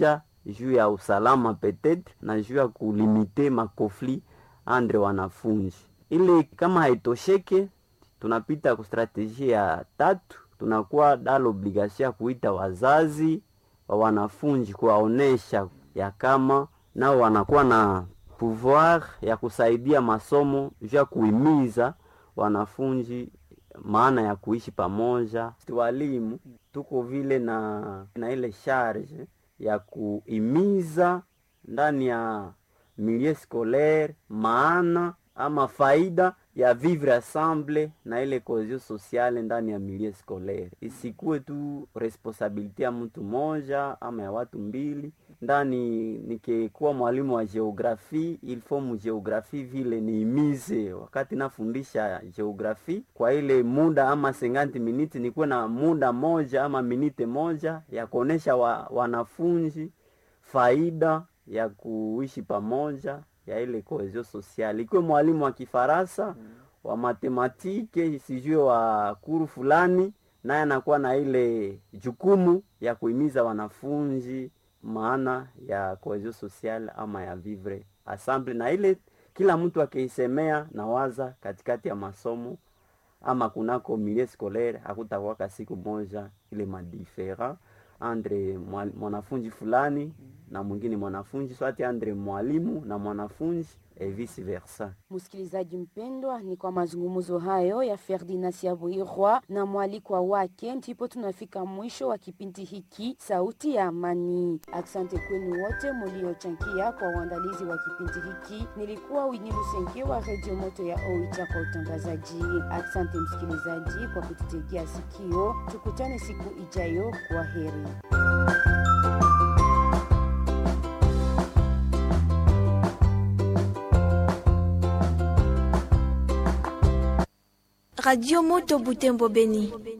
juu ya usalama petetre na juu ya kulimite makofli andre wanafunzi. Ili kama haitosheke, tunapita ku strategie ya tatu, tunakuwa dal obligation ya kuita wazazi wa wanafunzi kuwaonesha ya kama nao wanakuwa na pouvoir ya kusaidia masomo juu ya kuhimiza wanafunzi maana ya kuishi pamoja. Walimu tuko vile na, na ile charge ya kuhimiza ndani ya milieu scolaire maana ama faida ya vivre ensemble na ile cohesion sociale ndani ya milieu scolaire, isikuwe tu responsabilite ya mtu moja ama ya watu mbili. Ndani nikikuwa mwalimu wa geografie, il faut mu geografie vile niimize wakati nafundisha geografie, kwa ile muda ama 50 minutes nikuwe na muda moja ama minute moja ya kuonesha wa, wanafunzi faida ya kuishi pamoja ya ile cohesion sociale. Ikiwe mwalimu wa Kifaransa mm. wa matematike sijue wa kuru fulani, naye anakuwa na ile jukumu ya kuhimiza wanafunzi maana ya cohesion sociale ama ya vivre ensemble, na ile kila mtu akiisemea na waza katikati ya masomo ama kunako milieu scolaire, hakutakuwaka siku moja ile madifera andre mwanafunzi fulani na mwingine mwanafunzi swati andre mwalimu na mwanafunzi e vice versa. Msikilizaji mpendwa, ni kwa mazungumzo hayo ya Ferdinand Siabuirwa na mwalikwa wake ndipo tunafika mwisho wa kipindi hiki Sauti ya Amani. Asante kwenu wote mliochangia kwa uandalizi wa kipindi hiki. Nilikuwa Wini Lusenge wa Radio Moto ya Oicha kwa utangazaji. Asante msikilizaji kwa kututegea sikio, tukutane siku ijayo. Kwa heri. Radio Moto Butembo Beni.